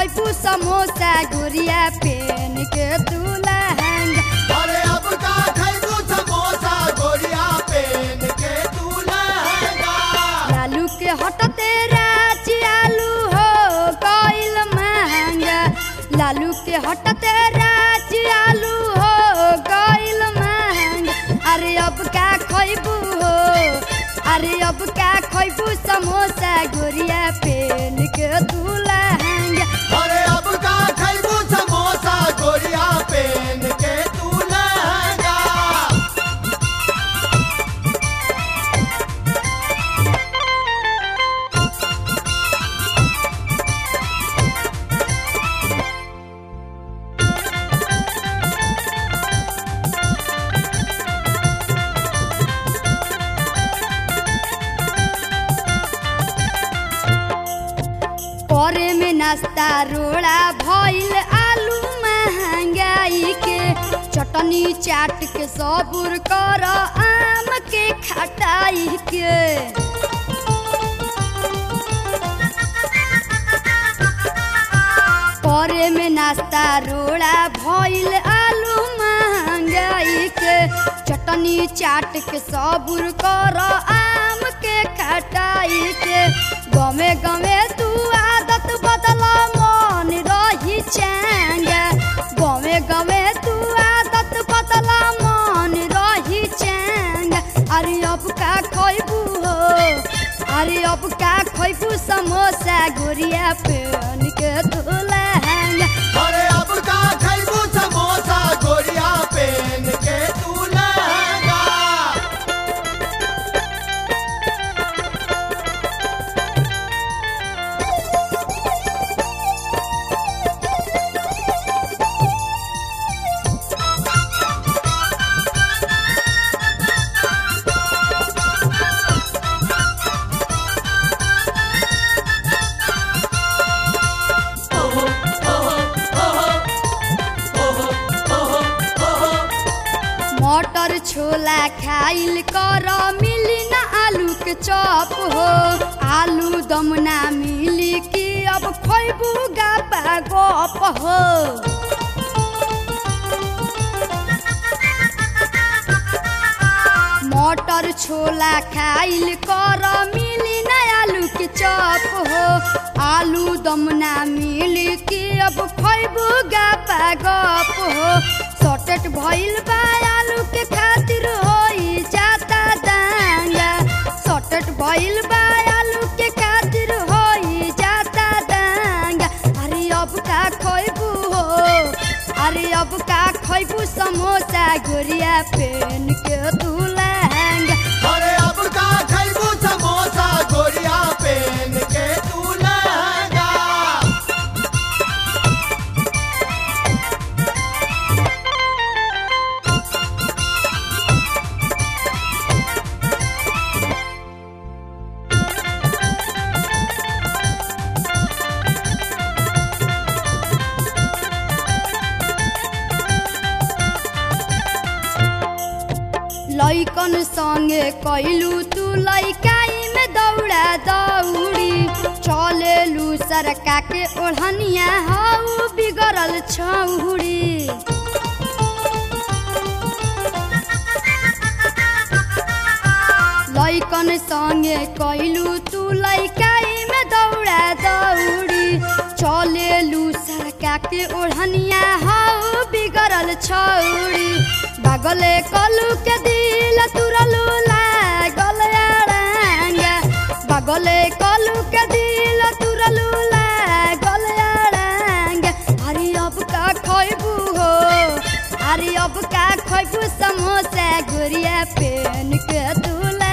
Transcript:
खैबू समोसा गोरिया पेन के तू लहंगा अरे अब का खैबू समोसा गोरिया पेन के तू लहंगा लालू के हटते राची आलू हो गइल महंगा लालू के हटते राची आलू हो गइल महंगा अरे अब का खैबू हो अरे अब का खैबू समोसा गोरिया पेन के तू लहंगा अरे अब का खैबू समोसा गोरिया पेन के तू लहंगा करे में नाश्ता रोड़ा भइल आलू महंगाई के चटनी चाट के सबुर कर आम के खटाई के करे में नाश्ता रोड़ा भइल आलू महंगाई के चटनी चाट के सबुर कर आम के खटाई के गमे गमे तू आदत बदल मन रही चैंगा गमे गमे तू आदत बदल मन रही चैंगा अरे अब का खैबू हो अरे अब का खैबू समोसा गोरिया पेन के तू लहंगा अरे अब का खैबू समोसा गोरिया पेन के तू लहंगा मटर छोला खाइल कर मिली ना आलू के चॉप हो आलू दम ना मिली कि अब खैबू गापा गप हो मटर छोला खाइल कर मिली ना आलू के चॉप हो आलू दम ना मिली कि अब खैबू गापा गप हो सॉर्टेट भइल बा आलू के खातिर होई जाता दांगा सॉर्टेट भइल बा आलू के खातिर होई जाता दांगा अरे अब का खैबू हो अरे अब का खैबू समोसा गोरिया पेन के तू लहंगा अरे अब का खैबू समोसा गोरिया पेन के तू लहंगा लैकन संगे कैलू तू लैकाई में दौड़ा दौड़ी चलेलू सरका के ओढ़निया हऊ बिगड़ल छौड़ी लैकन संगे कैलू तू लैकाई में दौड़ा दौड़ी चलेलू सरका के ओढ़निया हऊ बिगड़ल छौड़ी बागले कलू के दिल तुरलू लागल अड़ांगा बागले कलू के दिल तुरलू लागल अड़ांगा अरे अब का खैबू हो अरे अब का खैबू समोसा गुड़िया पेन के तू